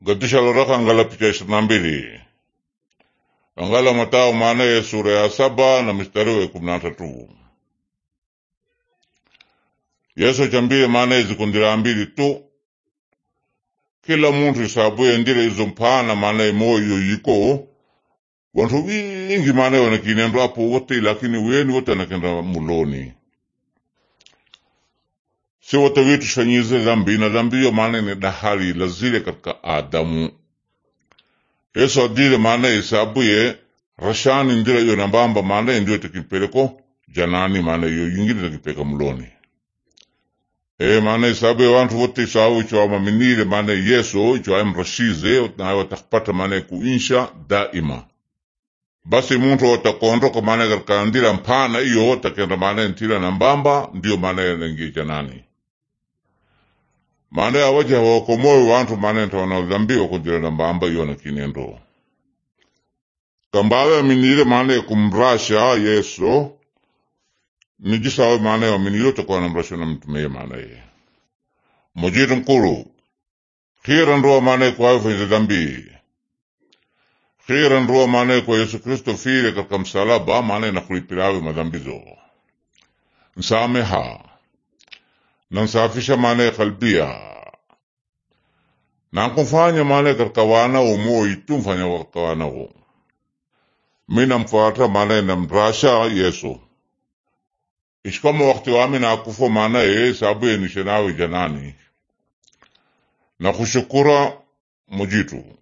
Gadisha loraka angala picha ishirini na mbili angala Matao maanaye sura ya saba na mstari wa kumi na tatu Yesu chambile maanaye zikundila mbili tu kila muntu isabuye ndile izo mpana maanaye moyo yiko wantu wingi maanaye wanakinendo apo wote lakini weni wote anakenda muloni si wote witu shanyize dhambi na dhambi hiyo maanaye ni dahali lazile katika Adamu Yesu adile maanaye isabuye rashani ndila iyo nambamba maanaye ndio tekipeleko janani maanaye iyo yingine tekipeka muloni e maana isabu ya wantu wote isabu icho amaminile maana yesu icho amrashize naye watakupata maana kuinsha daima basi muntu watakondoka maana katika ndila mpana iyo watakenda maana ntila na mbamba ndio maana yanangie janani maana awaja hawakomoe wantu maana ntawana dhambi wakundila na mbamba iyo na kinendo kambawe aminile maana kumrasha yesu nijisawe maana waminilo takuwa namrasha na mtume maana ye mujitu nkulu khira nduwa maana kwa faiza dhambi khira nduwa maana kwa Yesu Kristo file katika msalaba maana na kulipirawe madhambizo nsameha na nsafisha maana kalbia na kumfanya maana katika wanao moyo tu mfanya katika wanao mina mfuata maana namrasha Yesu ishikama wakati wami nakufo maana ye sabu ye nishenawe janani na kushukura mujitu